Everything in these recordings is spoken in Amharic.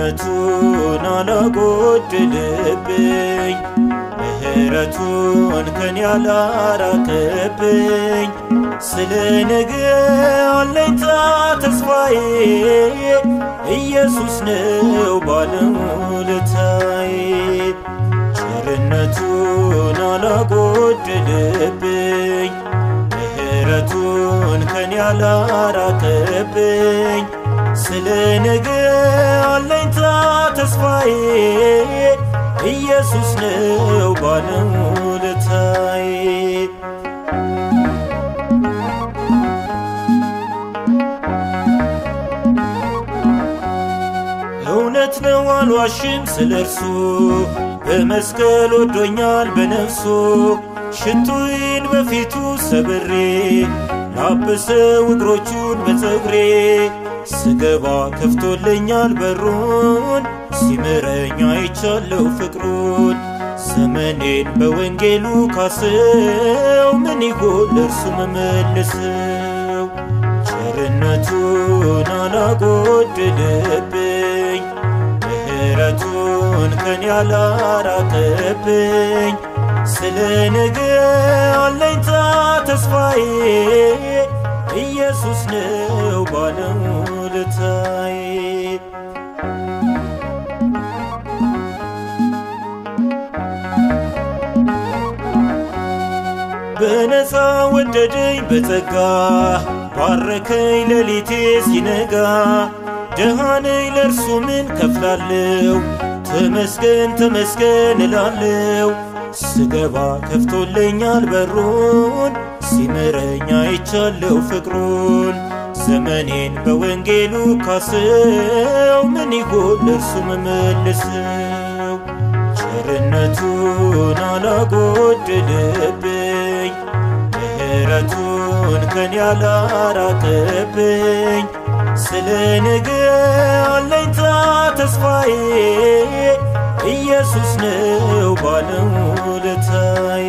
ቸርነቱን አላጎደለብኝ ምሕረቱን ከኔ ያላራቀብኝ ስለ ነገ አለኝታ ተስፋዬ ኢየሱስ ነው ባለውለታዬ ቸርነቱን አላጎደለብኝ ምሕረቱን ከኔ ያላራቀብኝ ስለ ነገ አለኝታ ተስፋዬ ኢየሱስ ነው ባለውለታዬ እውነት ነው አልዋሽም ስለ እርሱ በመስቀል ወዶኛል በነፍሱ ሽቱዬን በፊቱ ሰብሬ ላበሰው እግሮቹን በፀጉሬ ስገባ ከፍቶልኛል በሩን ሲምረኝ አይቻለው ፍቅሩን ዘመኔን በወንጌሉ ካሰው ምን ይጎል ለእርሱ መመልሰው ቸርነቱን አላጎደለብኝ ምሕረቱን ከኔ ያላራቀብኝ ስለ ነገ አለኝታ ተስፋዬ ኢየሱስ ነው ባለውለታዬ በነፃ ወደደኝ በጸጋ ባረከኝ ሌሊቴ ሲነጋ ደሃ ነኝ ለእርሱ ምን ከፍላለው ተመስገን ተመስገን እላለው ስገባ ከፍቶልኛል በሩን ሲምረኝ አይቻለው ፍቅሩን ዘመኔን በወንጌሉ ካሰው ምን ይጎል ለእርሱ መመልሰው ቸርነቱን አላጎደለብኝ ምሕረቱን ከኔ ያላራቀብኝ ስለ ነገ አለኝታ ተስፋዬ ኢየሱስ ነው ባለውለታዬ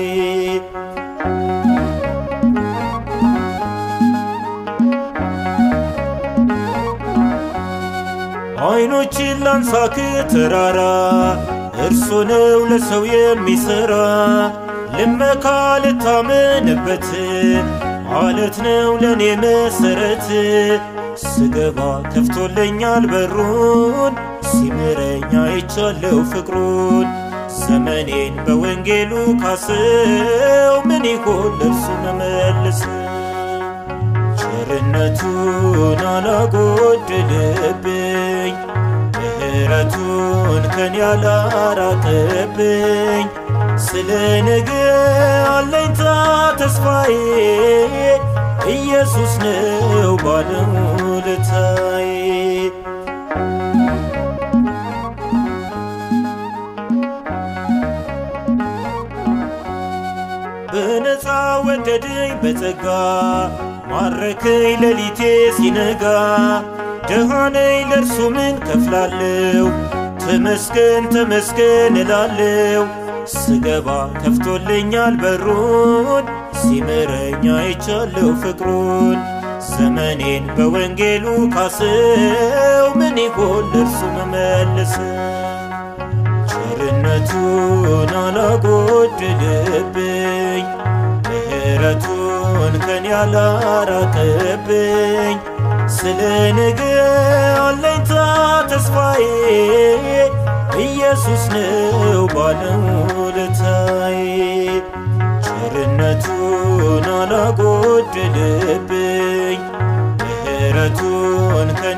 አይኖችን ላንሳ ከተራራ እርሱ ነው ለሰው የሚሠራ ልመካ ልታመንበት አለት ነው ለእኔ መሰረት ስገባ ከፍቶልኛል በሩን ሲምረኝ አይቻለው ፍቅሩን ዘመኔን በወንጌሉ ካሰው ምን ይሆን ለእርሱ መመልሰው ቸርነቱን አላጎደለብኝ ምሕረቱን ከኔ ያላራቀብኝ ስለ ነገ አለኝታ ተስፋዬ ኢየሱስ ነው ባለውለታዬ በነፃ ወደደኝ በጸጋ ማረከኝ ሌሊቴ ሲነጋ ደሃ ነኝ ለእርሱ ምን ከፍላለው ተመስገን ተመስገን እላለው ስገባ ከፍቶልኛል በሩን ሲምረኝ አይቻለው ፍቅሩን ዘመኔን በወንጌሉ ካሰው ምን ይጎል ለእርሱ መመልሰው ቸርነቱን አላጎደለብኝ ምሕረቱን ከኔ ያላራቀብኝ ስለ ነገ አለኝታ ተስፋዬ ኢየሱስ ነው ባለውለታዬ ቸርነቱን አላጎደለብኝ ምሕረቱን ከኔ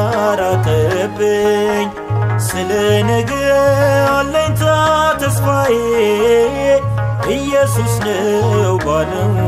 ያላራቀብኝ ስለ ነገ አለኝታ ተስፋዬ ኢየሱስ ነው ባለው